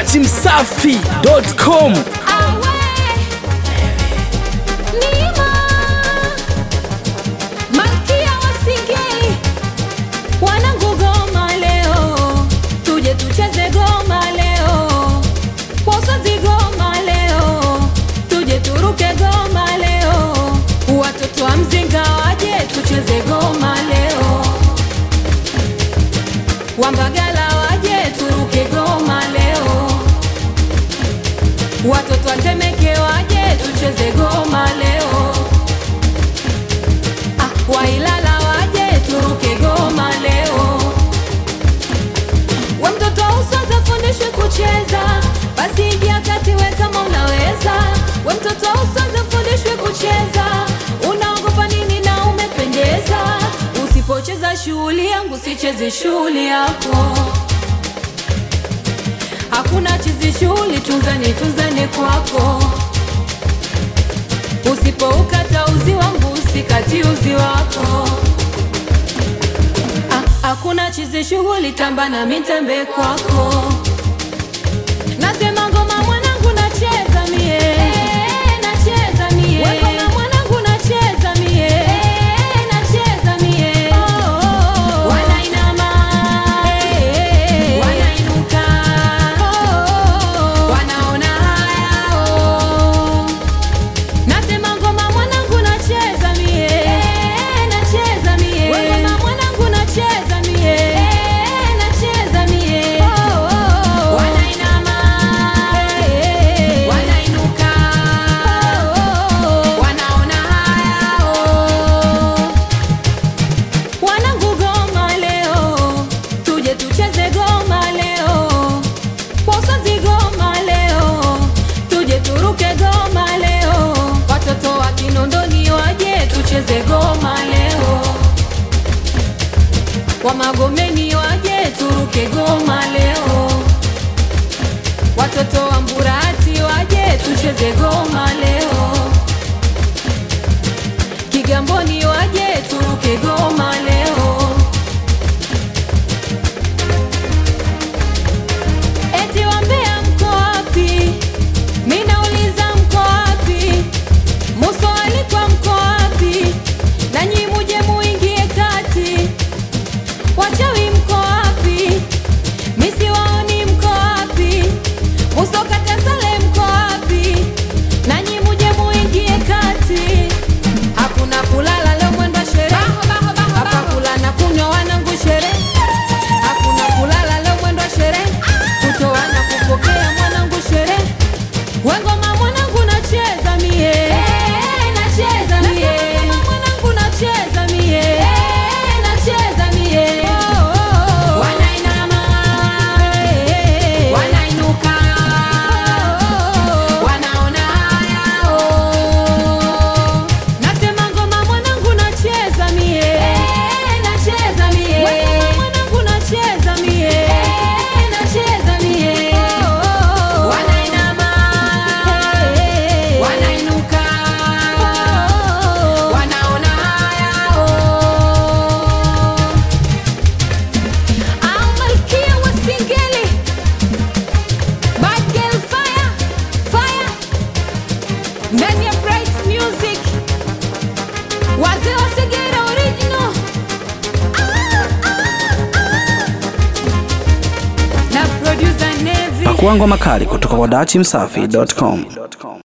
dachimsafi.com Malkia wa Singeli, wanangu goma leo, tuje tucheze goma leo, kwa usazi goma leo, tuje turuke goma leo, watoto wa mzinga waje tucheze goma leo, wambagala waje turuke goma leo, watoto wa Temeke waje tucheze goma leo. Ah, Wailala waje turuke goma leo. We mtoto usoza fundishwe kucheza, basi ingia kati we kama unaweza. We mtoto usoza fundishwe kucheza, unaogopa nini na umependeza. Usipocheza shughuli yangu, sicheze shughuli yako. Hakuna chizi shughuli, tunzani tunzani kwako Usipoukata uzi wangu usikati uzi wako. Ah, Hakuna chizi shughuli, tamba na mitembe kwako. Nasema ngoma mwanangu, nacheza mie, nacheza mie. We ngoma mwanangu, nacheza mie, nacheza mie. Wanainama, wanainuka, wanaona haya oh. Nasema ngoma mwanangu nacheza mie, nacheza mie. We ngoma mwanangu nacheza mie, nacheza mie. Wanainama, wanainuka, wanaona haya oh. Wanangu goma leo, tuje tucheze goma leo, kwa usazi goma leo, tuje turuke goma leo, watoto wa Kinondoni waje tucheze goma leo, wa Magomeni waje turuke goma leo, watoto wa Mburati waje tucheze goma leo. Kigamboni waje turuke goma leo. Eti wambea mko wapi? Mi nauliza mko wapi? Muso alikuwa mko wapi? Nanyi muje muingie kati. Wachawi mko wapi? Mi siwaoni mko wapi? Muso katasale mko wapi? Nanyi muje muingie kati. Hakuna kulala leo mwendo wa sherehe. Hapa kula na kunywa wanangu sherehe. Hakuna kulala leo mwendo wa sherehe. Kutoa na kupokea mwanangu sherehe. We ngoma mwanangu nacheza mie. Nacheza mie. Mwanangu nacheza mie. Nacheza mie. Wanainama. Wanainuka. Wanaona haya oh. Nasema ngoma mwanangu nacheza mie. Nacheza mie. Ngoma mwanangu nacheza mie. Nacheza mie. Wanainama. Wanainuka. Wanaona haya oh. Au malkia wa Singeli. Bad girl fire. Fire. Ndani ya Bright Music. Wazee wa Segera original. Ah, ah, ah. Na producer Nevi. pakuangwa makali kutoka kwa dachimsafi.com